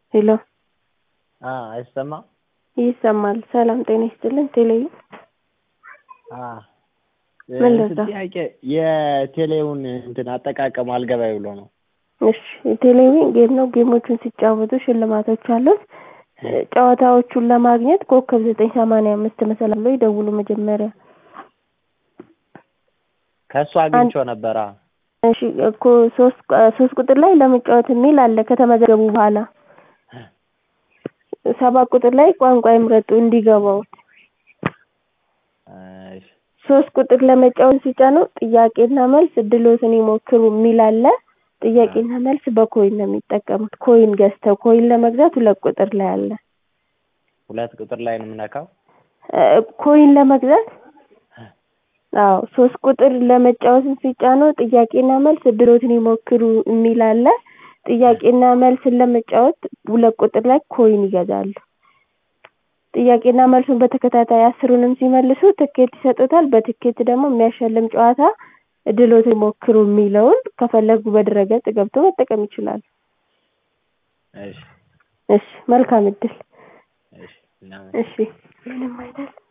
ሄሎ አ አይሰማም? ይሰማል። ሰላም ጤና ይስጥልን። ቴሌቪ አ ምን እንትን ልርዳ? ጥያቄ የቴሌውን እንትን አጠቃቀሙ አልገባኝ ብሎ ነው። እሺ የቴሌቪዥን ጌም ነው። ጌሞቹን ሲጫወቱ ሽልማቶች አሉት። ጨዋታዎቹን ለማግኘት ኮከብ ዘጠኝ ሰማንያ አምስት መሰላል ላይ ደውሉ መጀመሪያ። ከእሱ አግኝቼው ነበረ። እሺ እኮ ሶስት ሶስት ቁጥር ላይ ለመጫወት የሚል አለ ከተመዘገቡ በኋላ ሰባት ቁጥር ላይ ቋንቋ ይምረጡ እንዲገባውት እሺ ሶስት ቁጥር ለመጫወት ሲጫኑ ጥያቄና መልስ እድሎትን ይሞክሩ የሚል አለ። ጥያቄና መልስ በኮይን ነው የሚጠቀሙት። ኮይን ገዝተው ኮይን ለመግዛት ሁለት ቁጥር ላይ አለ። ሁለት ቁጥር ላይ ነው የምነካው። እ ኮይን ለመግዛት አዎ ሶስት ቁጥር ለመጫወትን ሲጫኑ ጥያቄና መልስ እድሎትን ይሞክሩ የሚል አለ። ጥያቄና መልስን ለመጫወት ሁለት ቁጥር ላይ ኮይን ይገዛሉ። ጥያቄና መልሱን በተከታታይ አስሩንም ሲመልሱ ትኬት ይሰጡታል። በትኬት ደግሞ የሚያሸልም ጨዋታ እድሎትን ይሞክሩ የሚለውን ከፈለጉ በድረገጽ ገብተው መጠቀም ይችላሉ። እሺ እሺ መልካም እድል። እሺ እናመ- እሺ ምንም አይደል።